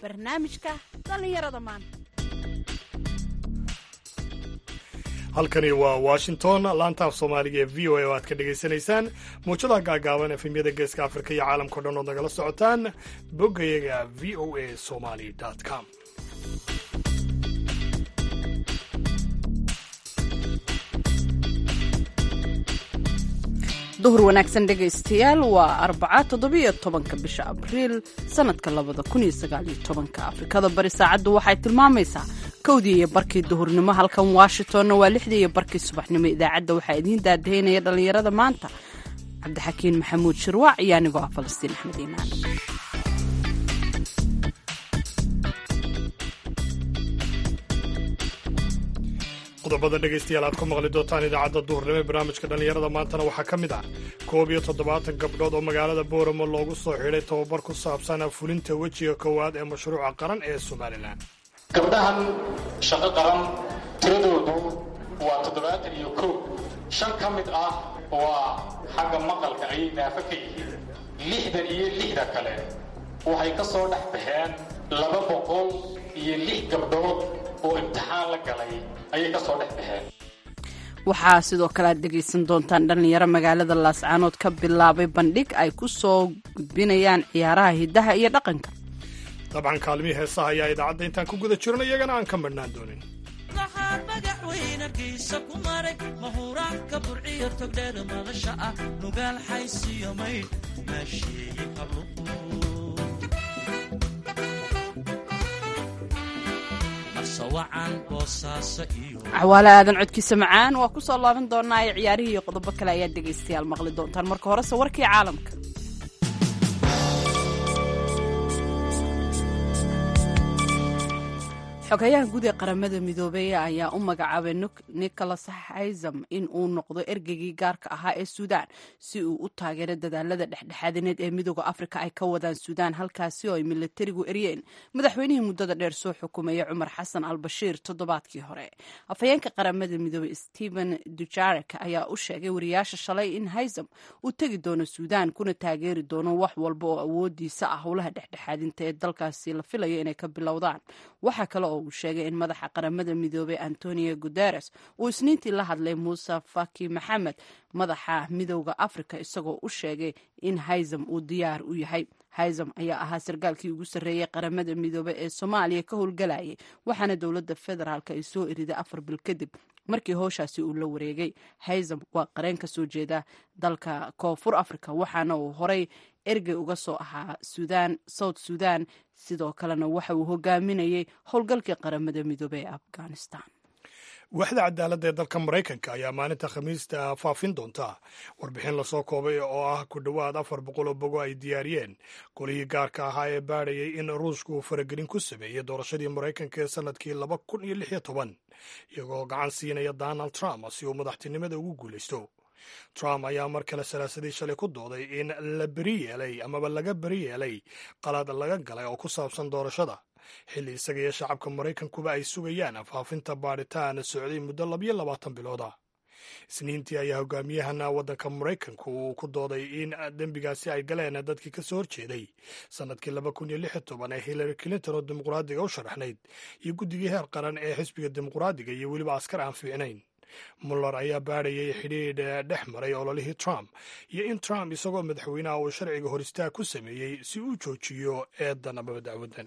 barnaamijka dhallinyarada maanta halkani waa washington laantaaf soomaaliga ee v o a oo aad ka dhagaysanaysaan muujadaha gaagaaban efemyada geeska afrika iyo caalamkao dhan ood nagala socotaan boggayaga v o a somali com duhur wanaagsan dhegaystayaal waa arbaca toddobiyo tobanka bisha abriil sanadka labada kun iyo sagaaliyo tobanka afrikada bari saacaddu waxay tilmaamaysaa kowdii iyo barkii duhurnimo halkan washingtonna waa lixdii iyo barkii subaxnimo idaacadda waxaa idiin daadahaynaya dhallinyarada maanta cabdixakiin maxamuud shirwaac iyo anigoo ah falastiin axmed iimaan qodobada dhegaystayaal aad ku maqli doontaan idaacadda duhurnimo ee barnaamijka dhallinyarada maantana waxaa ka mid ah koob iyo toddobaatan gabdhood oo magaalada booramo loogu soo xidhay tababar ku saabsan fulinta wejiga koowaad ee mashruuca qaran ee somalilan gabdhahan shaqo qaran tiradoodu waa toddobaatan iyo kow shan ka mid ah waa xagga maqalka ayay naafo ka yihiin lixdan iyo lixda kale waxay ka soo dhex baxeen laba boqol iyo lix gabdhood oo imtixaan la galay ayay ka soo dhex baxeen waxaa sidoo kale aad dhegaysan doontaan dhallinyaro magaalada laascaanood ka bilaabay bandhig ay ku soo gudbinayaan ciyaaraha hiddaha iyo dhaqanka dabcan kaalmihii heesaha ayaa idaacadda intaan ku guda jirno iyagana aan ka madhnaan doonin waxaan madaxweynagiisa ku maray mahuraanka burciyo togdheer madasha ah nugaal xaysiyo maydh maasheeye qabluqu cawaale aadan codkiisa macaan waa ku soo laaban doonaa ee ciyaarihii iyo qodobo kale ayaad dhegaystayaal maqli doontaan marka horese warkii caalamka xogayaha guud ee qaramada midoobey ayaa u magacaabay nicholas haysam in uu noqdo ergeygii gaarka ahaa ee suudaan si uu u taageero dadaalada dhexdhexaadineed ee midooda afrika ay ka wadaan suudaan halkaasi oo ay milatarigu eryeen madaxweynihii muddada dheer soo xukumaya cumar xasan al bashiir toddobaadkii hore afhayeenka qaramada midoobey stephen dujarek ayaa u sheegay wariyaasha shalay in haysam uu tegi doono suudaan kuna taageeri doono wax walba oo awoodiisa ah howlaha dhexdhexaadinta ee dalkaasi la filayo inay ka bilowdaan waxaa kale oo uu sheegay in madaxa qaramada midoobey antonio guteres uu isniintii la hadlay muuse faki maxamed madaxa midowda africa isagoo u sheegay in haysam uu diyaar u yahay haysam ayaa ahaa sarkaalkii ugu sarreeyey qaramada midoobey ee soomaaliya ka howlgalayay waxaana dowladda federaalk ay soo eriday afar bil kadib markii howshaasi uu la wareegay haysam waa qareen ka soo jeeda dalka koonfur africa waxaana uu horay ergey uga soo ahaa sudan south sudan sidoo kalena waxa uu hogaaminayay howlgalkii qaramada midoobey ee afghanistan waaxda cadaaladda ee dalka maraykanka ayaa maalinta khamiista faafin doonta warbixin lasoo koobay oo ah ku dhowaad afar boqol oo bogo ay diyaariyeen golihii gaarka ahaa ee baadhayay in ruushku uu faragelin ku sameeyey doorashadii maraykanka ee sannadkii laba kun iyo lix iyo toban iyagoo gacan siinaya donald trump si uu madaxtinimada ugu guulaysto trump ayaa mar kale salaasadii shalay ku dooday in la beri yeelay amaba laga beri yeelay qalad laga galay oo ku saabsan doorashada xilli isaga iyo shacabka maraykankuba ay sugayaan faafinta baadhitaan socday muddo labiyo labaatan bilooda isniintii ayaa hogaamiyahana waddanka maraykanku uu ku dooday in dembigaasi ay galeen dadkii ka soo horjeeday sannadkii laba kun iyo lix iyo toban ee hillary clinton oo dimuqraadiga u sharaxnayd iyo guddigii heer qaran ee xisbiga dimuqraadiga iyo weliba askar aan fiicnayn muller ayaa baadhayay xidhiidh dhex maray ololihii trump iyo in trump isagoo madaxweynaha uu sharciga hor istaag ku sameeyey si uu joojiyo eedan amaba dacwadan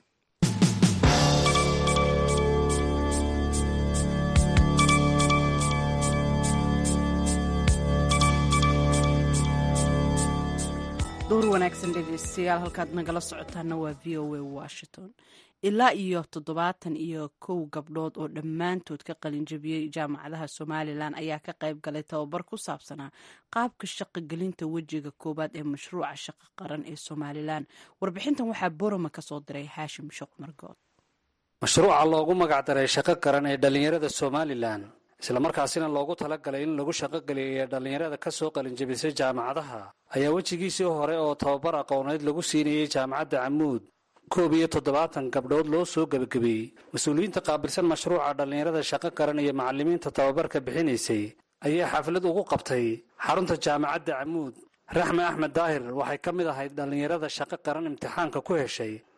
duhur wanaagsan dhegeystayaal halkaad nagala socotaana waa v o a washington ilaa iyo toddobaatan iyo kow gabdhood oo dhammaantood ka qalinjabiyey jaamacadaha somalilan ayaa ka qayb galay tababar ku saabsanaa qaabka shaqogelinta wejiga koowaad ee mashruuca shaqo qaran ee somalilan warbixintan waxaa boroma ka soo diray haashim sheekh margood mashruuca loogu magacdaray shaqo qaran ee dhallinyarada somalilan islamarkaasina loogu talagalay in lagu shaqogeliyo dhallinyarada ka soo qalinjabisay jaamacadaha ayaa wejigiisii hore oo tababar aqooneed lagu siinayey jaamacadda camuud koob iyo toddobaatan gabdhood loo soo gebagabeeyey mas-uuliyiinta qaabilsan mashruuca dhallinyarada shaqo qaran iyo macallimiinta tababarka bixinaysay ayaa xaflad ugu qabtay xarunta jaamacadda camuud raxme axmed daahir waxay ka mid ahayd dhallinyarada shaqo qaran imtixaanka ku heshay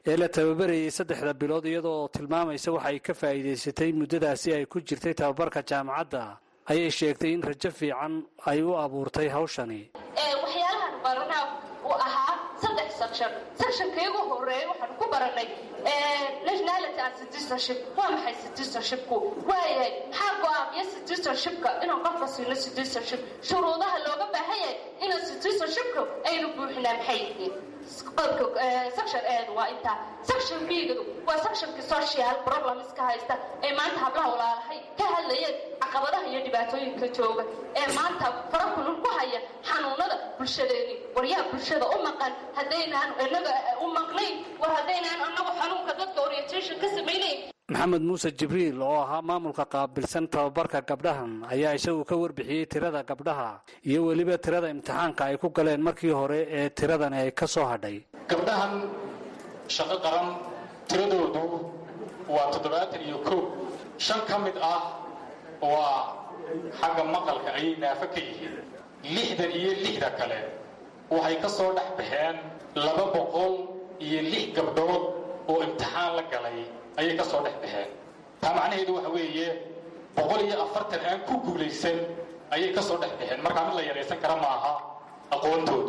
ee la tababarayay saddexda bilood iyadoo tilmaamaysa waxa ay ka faa'iidaysatay muddadaasi ay ku jirtay tababarka jaamacadda ayay sheegtay in rajo fiican ay u abuurtay hawshani waxyaalahan baranaa uu ahaa saddex section sectionkaygu horeeya waxaan ku baranay nationality and citizenship waa maxay citizenshipku waayahay maxaa go-aamiya citizenshipka inaan qofka siino citizenship shuruudaha looga baahan yahay inaan citizenshipka aynu buuxinaa maxay yihiin section eed waa intaa section bigadu waa sectionkii social problemska haysta ee maanta hablaha walaalahay ka hadlayeen caqabadaha iyo dhibaatooyinka jooga ee maanta fara kulul ku haya xanuunada bulshadeeni waryaha bulshada u maqan haddaynaan inaga u maqnayn war haddaynaan anagu xanuunka dadka orientation ka samaynayn maxamed muuse jibriil oo ahaa maamulka qaabilsan tababarka gabdhahan ayaa isagu ka warbixiyey tirada gabdhaha iyo weliba tirada imtixaanka ay ku galeen markii hore ee tiradani ay ka soo hadhay gabdhahan shaqo qaran tiradoodu waa toddobaatan iyo kow shan ka mid ah waa xagga maqalka ayay naafo ka yihiin lixdan iyo lixda kale waxay ka soo dhex baxeen laba boqol iyo lix gabdhood oo imtixaan la galay ayay ka soo dhex baxeen taa macnaheedu waxa weeye boqol iyo afartan aan ku guulaysan ayay ka soo dhex baxeen markaa mid la yaraysan kara maaha aqoontoodu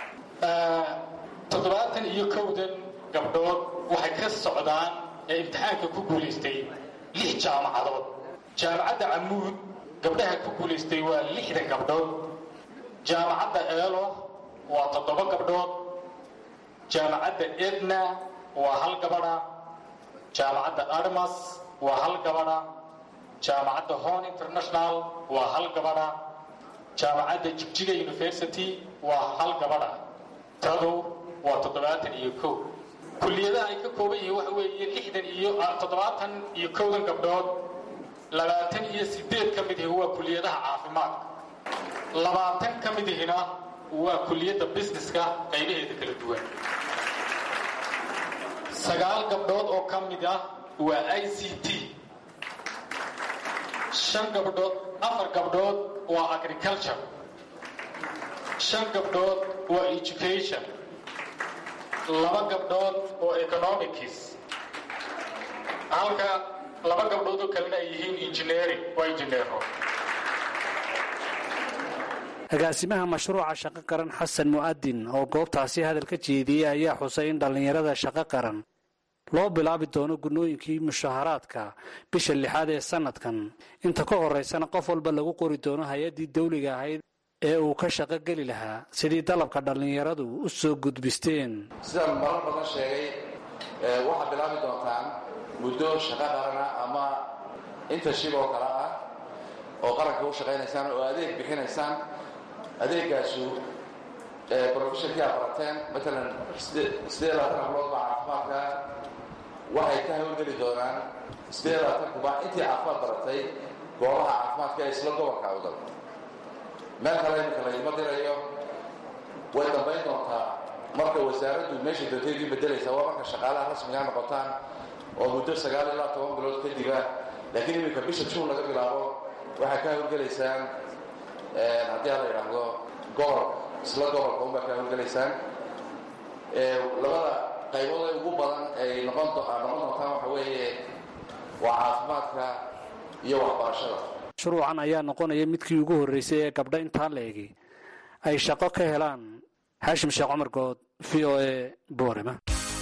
toddobaatan iyo kowdan gabdhood waxay ka socdaan ee imtixaanka ku guulaystay lix jaamacadood jaamacadda camuud gabdhaha ku guulaystay waa lixdan gabdhood jaamacadda eelo waa toddoba gabdhood jaamacadda edna waa hal gabadha jaamacadda armas waa hal gabadha jaamacadda hon international waa hal gabadha jaamacadda jigjiga university waa hal gabadha tadu waa toddobaatan iyo kow kulliyadaha ay ka kooban yihiin waxa weeye lixdan iyo toddobaatan iyo kowdan gabdhood labaatan iyo sideed ka mid ihi waa kulliyadaha caafimaadka labaatan ka mid ihina waa kulliyadda busineska qaybaheeda kala duwan sagaal gabdhood oo ka mid ah waa i c t shan gabdhood afar gabdhood waa agriculture shan gabdhood waa education laba gabdhood oo economics halka laba gabdhood oo kalena ay yihiin engineering waa injineero agaasimaha mashruuca shaqo qaran xasan mu'adin oo goobtaasi hadal ka jeediyey ayaa xusay in dhallinyarada shaqo qaran loo bilaabi doono gunooyinkii mushaharaadka bisha lixaad ee sanadkan inta ka horaysana qof walba lagu qori doono hay-addii dawliga ahayd ee uu ka shaqo geli lahaa sidii dalabka dhallinyaradu u soo gudbisteen sidaan marar badan sheegay waxaad bilaabi doontaan muddo shaqo qarana ama intashib oo kale ah oo qaranka u shaqaynaysaan oo adeeg bixinaysaan adeegaasu brofeshonkii aad barateen maalan siddeed labaatan hablood baa caafimaadka waxay ka hawlgeli doonaan siddeed labaatan kuba intii caafimaad baratay goobaha caafimaadka ee isla gobolka awdal meel kale imika laydima dirayo way dambayn doontaa marka wasaaraddu meesha doonteedii bedelaysaa waa marka shaqaalaha rasmigaa noqotaan oo muddo sagaal ilaa toban bilood kadiba laakiin iminka bisha juun laga bilaabo waxay ka hawlgelaysaan haddii aan la idhaahdo gobol isla gobolka unbaa ka hawlgelaysaan labada qaybood ee ugu badan ay noqon noqon doontaan waxa weeye waa caafimaadka iyo waxbarashada mashruucan ayaa noqonaya midkii ugu horreysay ee gabdho intaa la egi ay shaqo ka helaan xaashim sheekh cumar good v o e boorema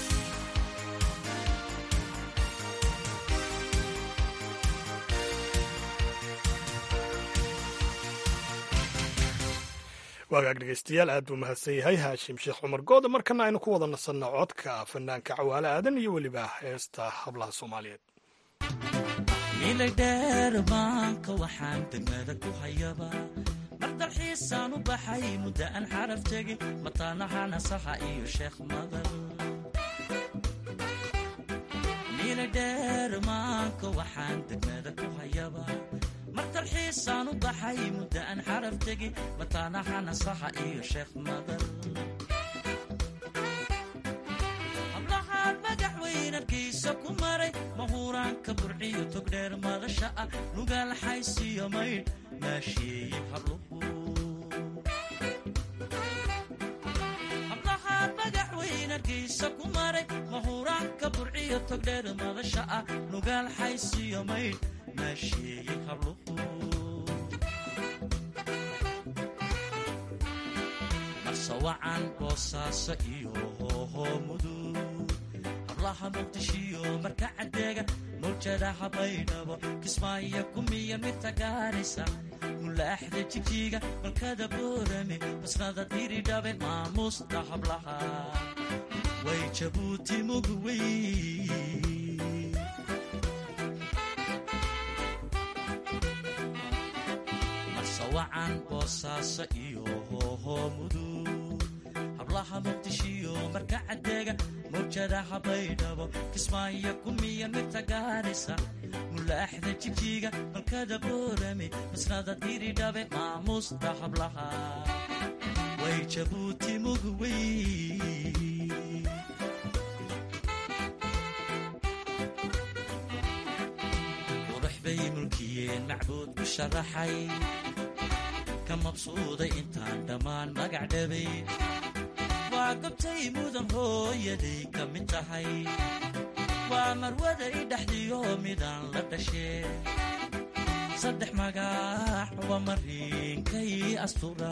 waagaag dhegeystayaal aad buu mahadsan yahay haashim sheekh cumar gooda markana aynu ku wada nasanno codka fanaanka cawaale aadan iyo weliba heesta hablaha soomaaliyeed milay dheer maanka waxaan degmada ku hayaba mar dalxiisaan u baxay muddo aan xaraf tegin mataanaha nasaxa iyo sheekh madal milay dheer maanka waxaan degmada ku hayaba mar dalxiisaan u baxay muddo aan xaraf tegin mataanaha nasaxa iyo sheekh madal hablahaan madaxweynarkiisa ku maray mahuraanka burciyo togdheer madasha ah nugaal xaysiyo maydh maasheeye habluhu hablahaan madaxweynarkiisa ku maray mahuraan marka burciyo togdheer madasha ah nugaal xaysiyo maydh maasheeyey habluhu marsawacan boosaaso iyo hoohoo mudug hablaha muqdishiyo marka cadeega mawjadaha baydhabo kismaayo kumiya midta gaarisa mulaaxda jigjiga malkada boorame basnada diridhabe maamuusta hablaha way jabuuti mugwey marsawacan boosaaso iyo hoohoo mudug hablaha muqdishiyo marka cadeega mawjadaha baydhabo kismaayo kumiya midta gaarisa mulaaxda jigjiga malkada boorame masnada diridhabe maamuusta hablaha way jabuuti mugwey qurux bay mulkiyeen macbuud ku sharaxay ka mabsuuday intaan dhammaan magac dhabay waa gobtay mudan hooyaday ka mid tahay waa marwaday dhexdiyo midaan la dhashee saddex magax waa mariinkay astura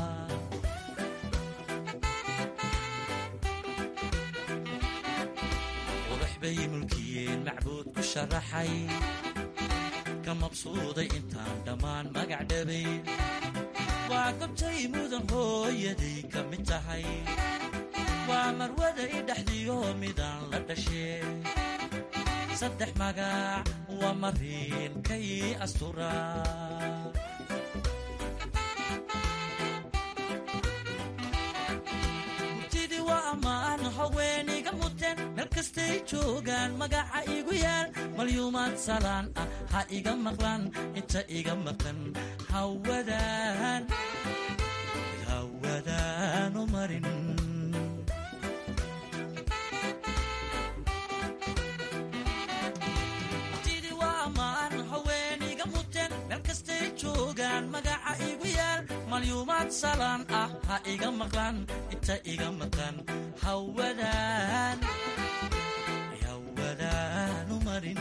qurux bay mulkiyeen macbuud ku sharaxay ka mabsuuday intaan dhammaan magac dhabay waa gobtay mudan hooyaday ka mid tahay waa marwaday dhexdiyo midaan la dhashee saddex magac waa mariinkay astura murtidii waa ammaan haweenayga muteen meel kastay joogaan magaca igu yaal malyuumaad salaan ah ha iga maqlan inta iga maqan hawadaan hawadaanu marin magaca igu yaal malyuumaad salaan ah ha iga maqlan inta iga maqan hawadaan hawadaanu marin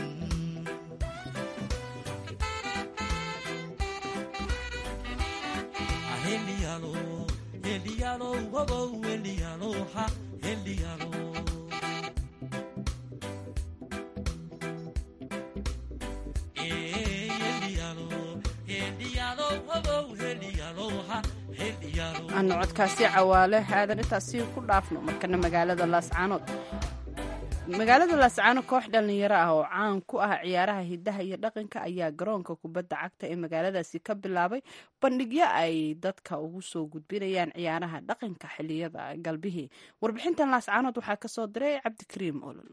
heliyalo heliyalo wabow heliyalo ha heliyalo aanu codkaasi cawaale aadan intaasi ku dhaafno markana magaalada laascaanood magaalada laascaano koox dhallinyaro ah oo caan ku ah ciyaaraha hidaha iyo dhaqanka ayaa garoonka kubadda cagta ee magaaladaasi ka bilaabay bandhigyo ay dadka ugu soo gudbinayaan ciyaaraha dhaqanka xiliyada galbihii warbixintan laascaanood waxaa kasoo diray cabdikariim olol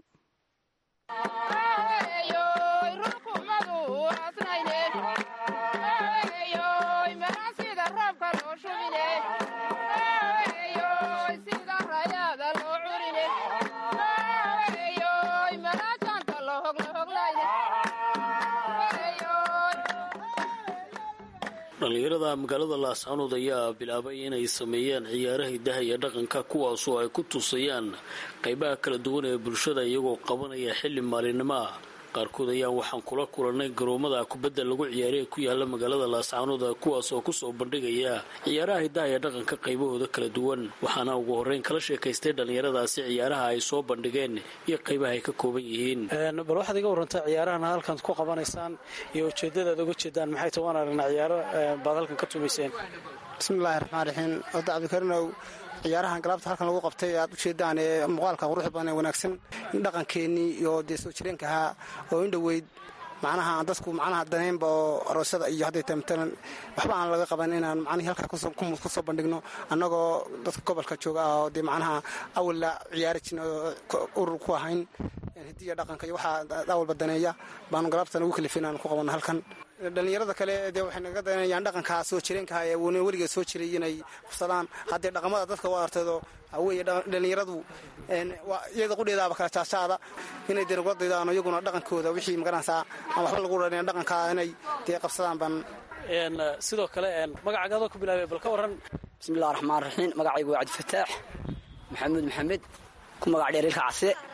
dhallinyarada magaalada laascaanood ayaa bilaabay inay sameeyaan ciyaaraha hidaha iyo dhaqanka kuwaasoo ay ku tusayaan qaybaha kala duwan ee bulshada iyagoo qabanaya xilli maalinimo ah qaarkood ayaa waxaan kula kulannay garoomada kubadda lagu ciyaaray ee ku yaala magaalada laascaanood kuwaas oo kusoo bandhigaya ciyaaraha hidaha iyo dhaqanka qaybahooda kala duwan waxaana ugu horreyn kala sheekaystay dhallinyaradaasi ciyaaraha ay soo bandhigeen iyo qaybaha ay ka kooban yihiin bal waxaad iga warantaa ciyaarahan halkan ku qabanaysaan iyo ujeedadaad uga jeedaan maxay ta waan aragnaa ciyaaro baad halkan ka tumayseen bismillahi raxmaan raxiim wada cabdikarinow ciyaarahan galabta halkan lagu qabtay aad ujeedaan ee muuqaalka quruxda badan ee wanaagsan dhaqankeennii iyo dee soo jireenka ahaa oo in dhoweyd macnaha aan dadku macnaha daneynba oo aroosyada iyo hadday tahay matalan waxba aan laga qaban inaan macnihii halkaa ku soo bandhigno annagoo dadka gobolka jooga ah oo dee macnaha awalla ciyaari jirna oo urur ku ahayn hidiya dhaqanka iyo waxaa awalba daneeya baanu galabtan ugu kalifin aan ku qabanno halkan dhallinyarada kale dee waxay naga daneeyaan dhaqankaa soo jireenkaha ee weligeed soo jiray inay qabsadaan haddee dhaqamada dadka u artaydo waxaweeye dhallinyaradu iyada qudheedaaba kala jaajaada inay dee nagula daydaan iyaguna dhaqankooda wixii magaranaysaa aan waxba lagu dhanin dhaqankaa inay dee qabsadaan baan sidoo kale magacagaadoo ku bilaabay bal ka waran bismillahi raxmaan raxiim magacaygu waa cabdifataax maxamuud maxamed ku magac dheer ilka case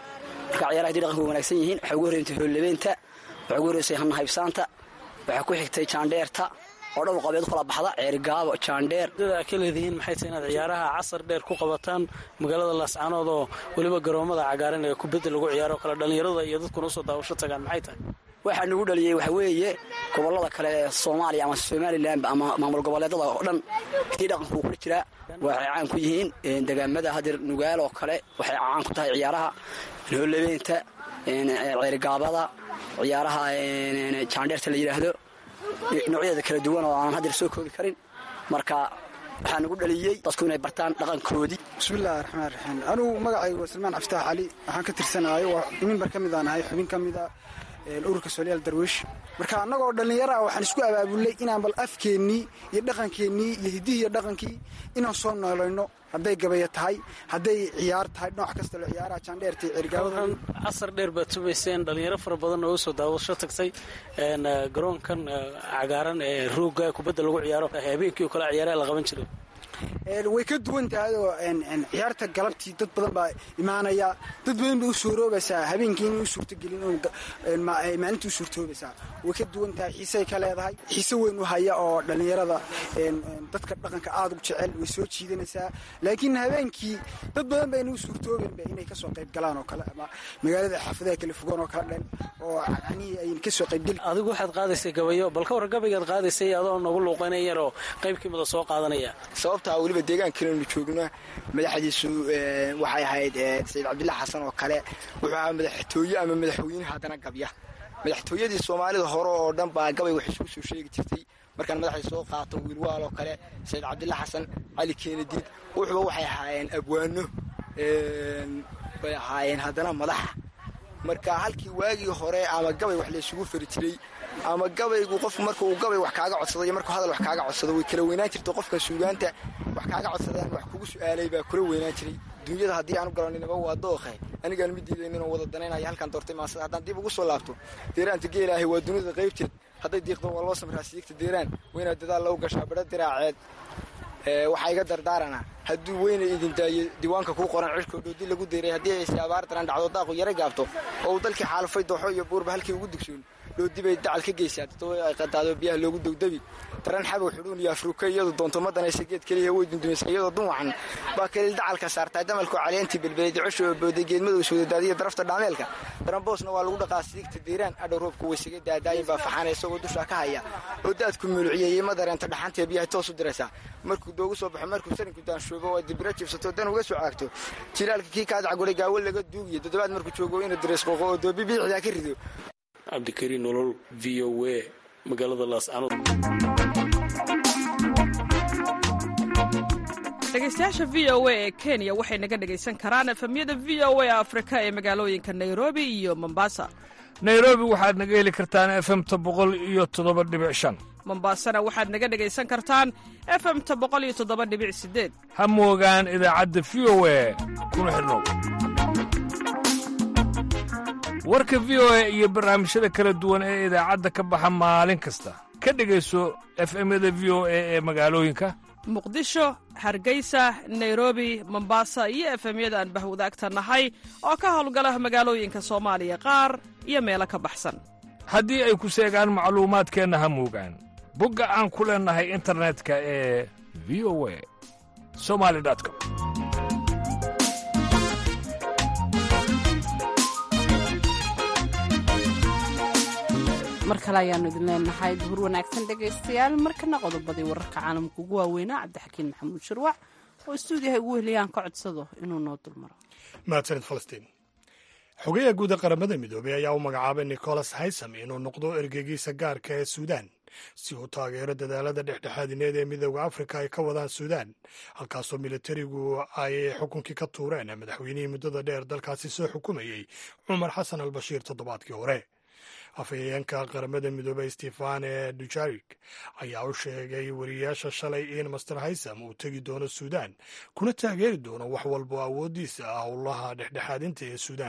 marka ciyaaraha hadii dhaqanka way wanaagsan yihiin waxay ugu horreysay hoollebeenta waxay ugu horreysay hannahaybsaanta waxaa ku xigtay jaandheerta oo dhowr qabeed kala baxda ceerigaabo jaandheer dada ka leedihiin maxay tahay inaad ciyaaraha casar dheer ku qabataan magaalada laascaanood oo weliba garoomada cagaaran ee kubadda lagu ciyaaro kale dhallinyarada iyo dadkuna usoo daawasho tagaan maxay tahay waxaa nagu dhaliyey waxa weeye gobollada kale ee soomaaliya ama somalilan ama maamul goboleedada oo dhan hadii dhaqanku uu kula jiraa waxay caan ku yihiin degaamada hadeer nugaal oo kale waxay caan ku tahay ciyaaraha hoollebeenta ceerigaabada ciyaaraha jaandheerta la yidhaahdo noocyadeeda kala duwan oo aanan hadeer soo koobi karin marka waxaa nagu dhaliyey dadku inay bartaan dhaqankoodii bismillahi raxmaan raxiim anugu magacaygu waa salmaan cabditax cali waxaan ka tirsanahay waa mimbar ka mid aan ahay xubin ka mida ururka soolyaal darwiish marka annagoo dhallinyaro ah waxaan isku abaabulnay inaan bal afkeennii iyo dhaqankeennii iyo hiddihii iyo dhaqankii inaan soo noolayno hadday gabaya tahay hadday ciyaar tahay nooc kasta lo ciyaaraha jaandheerta iyo cirgaabada casar dheer baad tumayseen dhallinyaro fara badan oo usoo daawasho tagtay garoonkan cagaaran ee ruugga kubadda lagu ciyaaro habeenkii oo kale ciyaaraha la qaban jiray way ka duwan tahay oo ciyaarta galabtii dad badan baa imaanaya dad badan bay u suuroobaysaa habeenkii inay u suurtogelin maalinta u suurtoobaysaa way ka duwan tahay xiisey ka leedahay xiise weyn u haya oo dhallinyarada dadka dhaqanka aada u jecel way soo jiidanaysaa laakiin habeenkii dad badan bayna u suurtoobenba inay kasoo qayb galaan oo kale ama magaalada xaafadaha kala fogaan oo kale dhan oo anihii ay kasoo qaybgeli adigu waxaad qaadaysay gabayo bal ka war gabaygaad qaadaysay adoo nagu luuqaynayaroo qaybkiimada soo qaadanaya weliba deegaankananu joogno madaxdiisu waxay ahayd sayid cabdilla xasan oo kale wuxuu ahaa madaxtooye ama madaxweyne haddana gabya madaxtooyadii soomaalida hore oo dhan baa gabay wax isku soo sheegi jirtay markaan madaxda soo qaato wiilwaal oo kale sayid cabdilla xasan cali keenadiid wuxuba waxay ahaayeen abwaano bay ahaayeen haddana madaxa marka halkii waagii hore ama gabay wax laysugu fari jiray ama gabaygu qofku marka uu gabay wax kaaga codsado iyo markuu hadal wax kaaga codsado way kala weynaan jirta qofka suugaanta wax kaaga codsadaan wax kugu su'aalay baa kula weynaan jiray duunyada haddii aanu garaninaba waa dookhe anigaan ma diidaynin oo wada danaynaya halkaan doortay maasada haddaan dib ugu soo laabto deeraanta geelaahay waa dunida qaybteed hadday diiqdo waa loo samraa siigta deeraan wayna dadaal lagu gashaa badho diraaceed waxaa iga dardaarana hadduu weyna idin daayo diiwaanka kuu qoran cirkoo dhoodi lagu deeray haddii ayse abaar daran dhacdo daaqu yara gaabto oo uu dalkii xaalufay dooxo iyo buurba halkii ugu dugsoon dhoodibay dacal ka geysaa dadway ay qadaado biyaha loogu dowdabi daran xabow xudhuun iyo afruuka iyadu doonto ma danaysa geed keliya way dundumaysa iyadoo dun wacan baa kaliil dacalka saartaa damalku caleentii belbelay dicosha oo booday geedmadow sodadaadiya darafta dhaameelka daranboosna waa lagu dhaqaa siigta diiraan adhow roobku weysaga daadaayin baa faxana isagoo dushaa ka haya oo daadku muluciyeyey ma dareenta dhaxantee biyahay toos u diraysaa markuu doogu soo baxo markuu sarinku daanshuubo oo dibira jibsato dan uga soo caagto jilaalka kii kaadacguray gaawo laga duugiyo toddobaad markuu joogo inuu diraysqooqo oo doobi biixdaa ka rido cabdikariin nolol v o w magaalada laascanood dhegaystayaasha v o a ee kenya waxay naga dhegaysan karaan efemyada v o a afrika ee magaalooyinka nairobi iyo mombasa nairobi waxaad naga heli kartaan efemta boqol iyo toddoba dhibic shan mombasana waxaad naga dhegaysan kartaan efemta boqol iyo toddoba dhibic sideed ha moogaan idaacadda v o a kuna xidhnow warka v o a iyo barnaamijyada kala duwan ee idaacadda ka baxa maalin kasta ka dhegayso efemyada v o a ee magaalooyinka muqdisho hargeysa nairobi mombasa iyo efemyada aan bahwadaagta nahay oo ka howlgala magaalooyinka soomaaliya qaar iyo meelo ka baxsan haddii ay ku seegaan macluumaadkeenna ha moogaan bogga aan ku leennahay internetka ee v o a somali com mar kale ayaannu idin leenahay duhur wanaagsan dhegaystayaal markana qodobadii wararka caalamka ugu waaweynaa cabdixakiin maxamuud shirwac oo istuudiyaha ugu heliyaan ka codsado inuu noo dulmaro mahadsanid falastiin xogeyaha guud ee qaramada midoobey ayaa u magacaabay nicholas haysam inuu noqdo ergeygiisa gaarka ee suudaan si uu taageero dadaalada dhexdhexaadineed ee midooda afrika ay ka wadaan suudaan halkaasoo militarigu ay xukunkii ka tuureen madaxweynihii muddada dheer dalkaasi soo xukumayey cumar xasan al bashiir toddobaadkii hore afhayeenka qaramada midoobey stefane dujarik ayaa u sheegay wariyayaasha shalay in master haysam uu tegi doono suudaan kuna taageeri doono wax walbo awooddiisa ah howlaha dhexdhexaadinta ee suudaan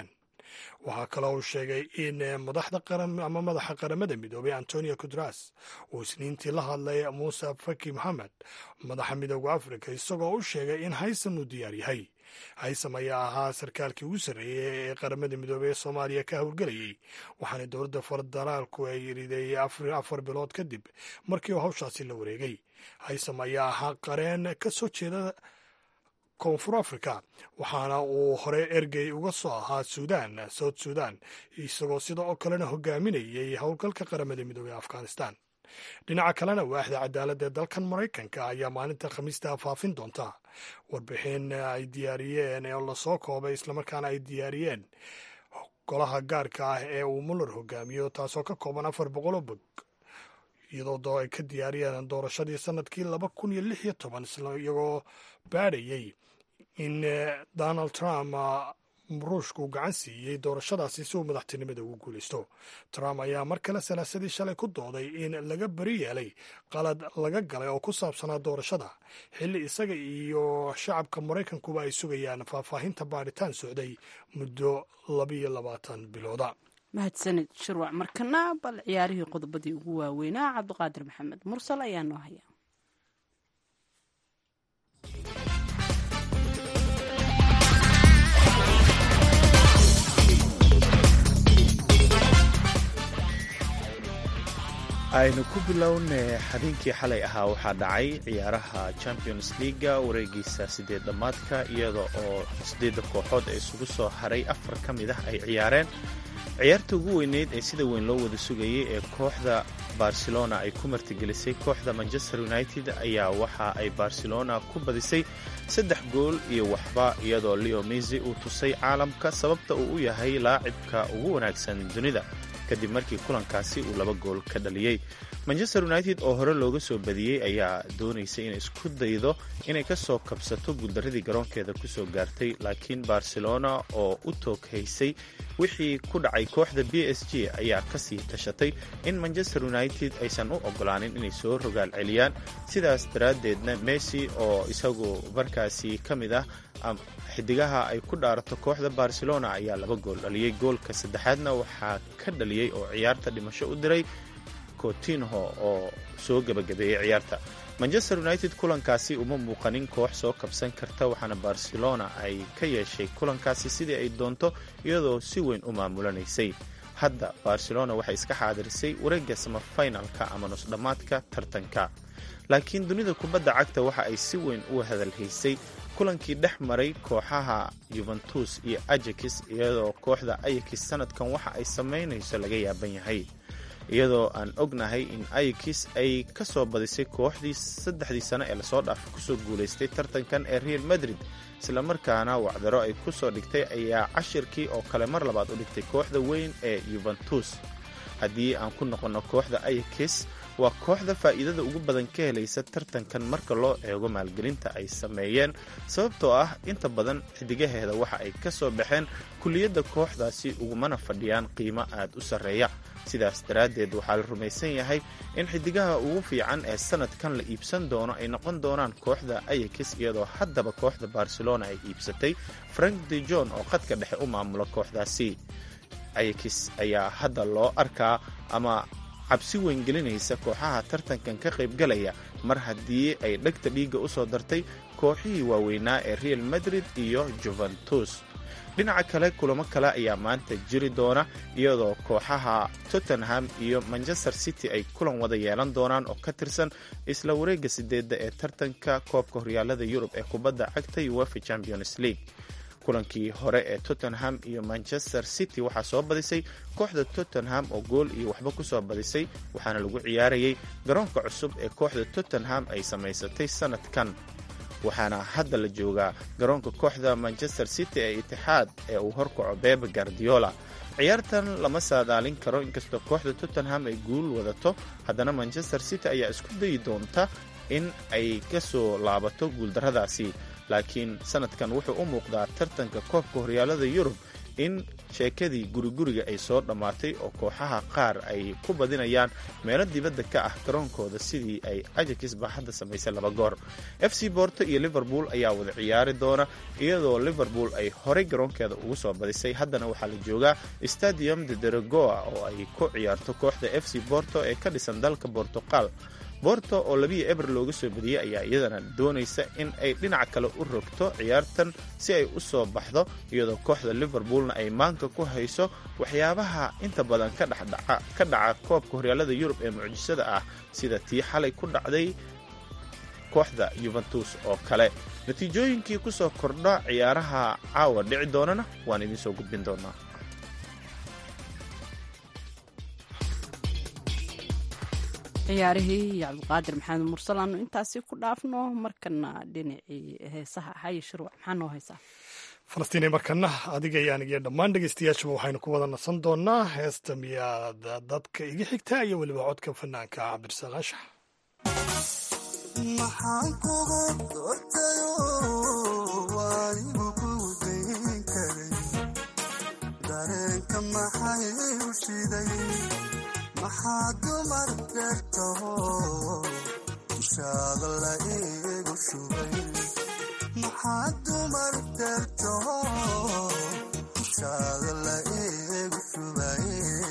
waxaa kaloo uu sheegay in madaxda qaran ama madaxa qaramada midoobay antonio kudras uu isniintii la hadlay muuse faki moxamed madaxa midooda afrika isagoo u sheegay in haysam uu diyaar yahay haysam ayaa ahaa sarkaalkii ugu sarreeyey ee qaramada midoobey ee soomaaliya ka howlgelayey waxaana dowladda federaalku ay riday afar bilood kadib markii uu hawshaasi la wareegay haysam ayaa ahaa qareen ka soo jeeda koonfur africa waxaana uu hore ergey uga soo ahaa suudan south suudan isagoo sida oo kalena hogaaminayay howlgalka qaramada midoobey ee afghanistan dhinaca kalena waaxda cadaaladda ee dalkan maraykanka ayaa maalinta khamiista faafin doonta warbixin ay diyaariyeen oo lasoo koobay islamarkaana ay diyaariyeen golaha gaarka ah ee uu muller hogaamiyo taasoo ka kooban afar boqoloo bog iyadoo ay ka diyaariyeen doorashadii sanadkii laba kun iyo lix iyo toban iyagoo baadhayey in donald trump ruushku gacan siiyey doorashadaasi si uu madaxtinimada ugu guulaysto trump ayaa mar kale salaasadii shalay ku dooday in laga beri yeelay qalad laga galay oo ku saabsanaa doorashada xilli isaga iyo shacabka maraykankuba ay sugayaan faahfaahinta baadhitaan socday muddo labiyo labaatan bilooda mahadsanid shirwac markana bal ciyaarihii qodobadii ugu waaweynaa cabdiqaadir maxamed mursal ayaa noo haya aynu ku bilowna habeenkii xalay ahaa waxaa dhacay ciyaaraha champions leaga wareegiisa sideed dhammaadka iyada oo sideedda kooxood ee isugu soo haray afar ka mid ah ay ciyaareen ciyaarta ugu weyneyd ee sida weyn loo wada sugayay ee kooxda barcelona ay ku martigelisay kooxda manchester united ayaa waxa ay barcelona ku badisay saddex gool iyo waxba iyadoo leo misi uu tusay caalamka sababta uu u yahay laacibka ugu wanaagsan dunida kadib markii kulankaasi uu laba gool ka dhaliyey manchester united oo hore looga soo badiyey ayaa doonaysay inay isku daydo inay ka soo kabsato guuldaradii garoonkeeda kusoo gaartay laakiin barcelona oo u tooghaysay wixii ku dhacay kooxda b s g ayaa kasii tashatay in manchester united aysan u ogolaanin inay soo rogaal celiyaan sidaas daraaddeedna messi oo isagu markaasi ka mid ah xidigaha ay ku dhaarato kooxda barcelona ayaa laba gool dhaliyey goolka saddexaadna waxaa ka dhaliyey oo ciyaarta dhimasho u diray cotinho oo soo gebagabeeyey ciyaarta manchester united kulankaasi uma muuqanin koox soo kabsan karta waxaana barcelona ay ka yeeshay kulankaasi sidii ay doonto iyadoo si weyn u maamulanaysay hadda barcelona waxay iska xaadirisay wareegga samafinalka ama nusdhammaadka tartanka laakiin dunida kubadda cagta waxa ay si weyn u hadalhaysay kulankii dhex maray kooxaha yuventus iyo ajax iyadoo kooxda ayax sanadkan waxa ay samaynayso laga yaaban yahay iyadoo aan ognahay in ayax ay ka soo badisay kooxdii saddexdii sano ee lasoo dhaafay kusoo guulaystay tartankan ee real madrid islamarkaana wacdaro ay ku soo dhigtay ayaa cashirkii oo kale mar labaad u dhigtay kooxda weyn ee yuventus haddii aan ku noqonno kooxda ayax waa kooxda faa'iidada ugu badan ka helaysa tartankan marka loo eego maalgelinta ay sameeyeen sababtoo ah inta badan xidigaheeda waxa ay ka soo baxeen kulliyadda kooxdaasi ugumana fadhiyaan qiimo aad u sarreeya sidaas daraaddeed waxaa la rumaysan yahay in xidigaha ugu fiican ee sanadkan la iibsan doono ay noqon doonaan kooxda ayax iyadoo haddaba kooxda barcelona ay iibsatay frank de jon oo qadka dhexe u maamula kooxdaasi ayax ayaa hadda loo arkaa ama cabsi weyn gelinaysa kooxaha tartankan ka qaybgalaya mar haddii ay dhegta dhiigga u soo dartay kooxihii waaweynaa ee real madrid iyo juventus dhinaca kale kulamo kale ayaa maanta jiri doona iyadoo kooxaha tottenham iyo manchester city ay kulan wada yeelan doonaan oo ka tirsan isla wareegga sideedda ee tartanka koobka horyaalada yurub ee kubadda cagta uefa champions league kulankii hore ee tottenham iyo manchester city waxaa soo badisay kooxda tottenham oo gool iyo waxba ku soo badisay waxaana lagu ciyaarayay garoonka cusub ee kooxda tottenham ay samaysatay sanadkan waxaana hadda la joogaa garoonka kooxda manchester city ee itixaad ee uu horkaco bebe guardiola ciyaartan lama saadaalin karo inkastoo kooxda tottenham ay guul wadato haddana manchester city ayaa isku dayi doonta in ay ka soo laabato guuldarradaasi laakiin sanadkan wuxuu u muuqdaa tartanka koobka horyaalada yurub in sheekadii guriguriga ay soo dhammaatay oo kooxaha qaar ay ku badinayaan meelo dibadda ka ah garoonkooda sidii ay ajax baa hadda samaysay laba goor f c borto iyo liverpool ayaa wada ciyaari doona iyadoo liverpool ay horey garoonkeeda ugu soo badisay haddana waxaa la joogaa stadium de deregoa oo ay ku ciyaarto kooxda f c borto ee ka dhisan dalka bortuqal borto oo labiyo eber looga soo badiyey ayaa iyadana doonaysa in ay dhinac kale u rogto ciyaartan si ay u soo baxdo iyadoo kooxda liverpoolna ay maanka ku hayso waxyaabaha inta badan ka dhaca koobka horyaalada yurub ee mucjisada ah sida tii xalay ku dhacday kooxda yuventus oo kale natiijooyinkii ku soo kordha ciyaaraha caawa dhici doonana waan idiin soo gudbin doonaa ciyaarihii iyo cabdiqaadir maxamed mursal aanu intaasi ku dhaafno markana dhinacii heesaha haye shirwac maxaa noo haysaa falastiin markana adiga iyo anigiyo dhammaan dhegeystayaashaba waxaynu ku wada nasan doonaa heesta miyaad dadka iga xigtaa iyo weliba codka fanaanka cabdirasaaq anshax maxaan kugu doortayo waanigu ku dayn karay dareenka maxay u shiday maxaa dumar deertaho dushaada la iigu shubay maxaa dumar deertaho dushaada la iigu shubay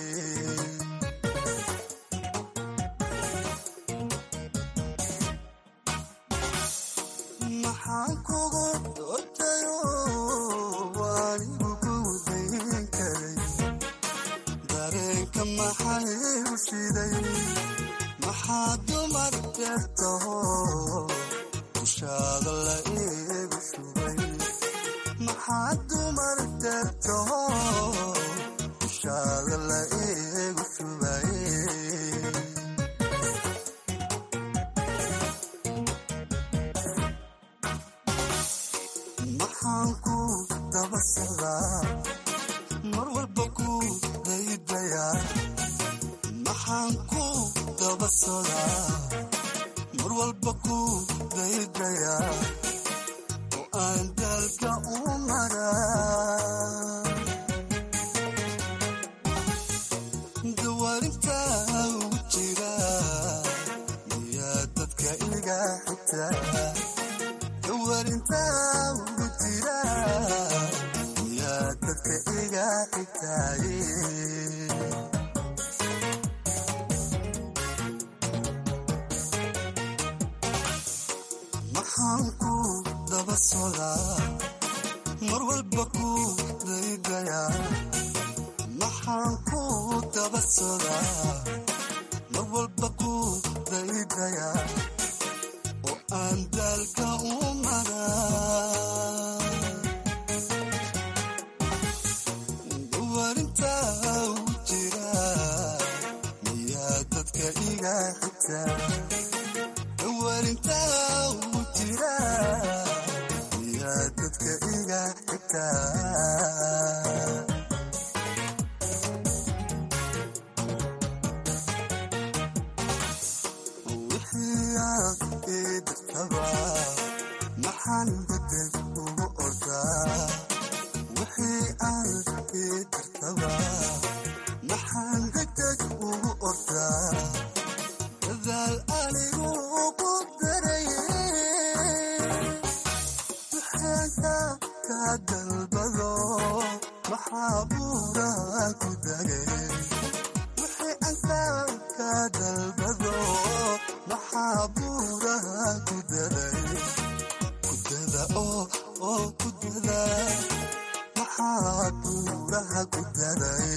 maxaan kugu doortayo waanigu ku dayn karay dareenka maxay u shiday maxaa dumar deertaho dushaada la iigu shubay maxaa dumar deertaho dushaada la iigu shubay maxaan ku daba socdaa mar walba ku daydayaa maxaan ku daba socdaa mar walba ku daydayaa oo aan daalka u maraa dawaarintaa ugu jira miyaa dadka iga xigtaa dawaarintaa ugu jira miyaa dadka iga xigtaaye maxaan ku daba socdaa mar walba ku daydayaa maxaan ku daba socdaa mar walba ku daydayaa oo aan daalka u maraa dawaarintaa ugu jira miyaa dadka iga xigtaa dawaarintaa ugu jira miyaa dadka iga xigtaa wixii aad ii dirtaba maxaan bedel ugu ordaa wixii aad ii dirtaba maxaan degdeg ugu ordaa dadaal anigu ugu daraye duxaanka ka dalbado maxaa buuraa ku dagay wixii anka ka dalbado maxaa buuraha ku daday kudada oo oo ku dada maxaa buuraha ku daday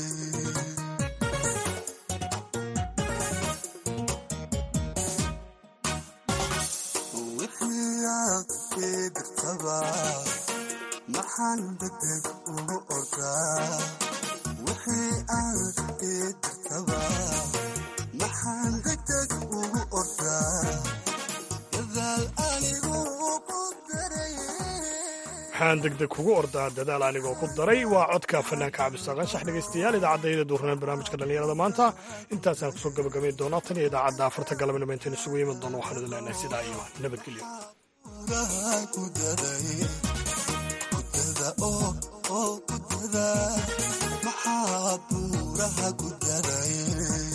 wixii aad ii dirtaba maxaan degdeg ugu ordaa wixii aad ii dirtaba maxaan degdeg ugu ordaa dadaal anigu ku daraye waxaan degdeg kugu ordaa dadaal anigoo ku daray waa codka fanaanka cabdisaaq anshax dhegaystayaal idaacadayda duurneen barnaamijka dhallinyarada maanta intaasaan kusoo gabagabayn doonaa tan iyo idaacadda afarta galabnimo intayn isugu yimid doono waxaan idin leenahay sidaa iyo nabadgelyo buuraha ku daday gudada oo oo gudada maxaa buuraha gudaday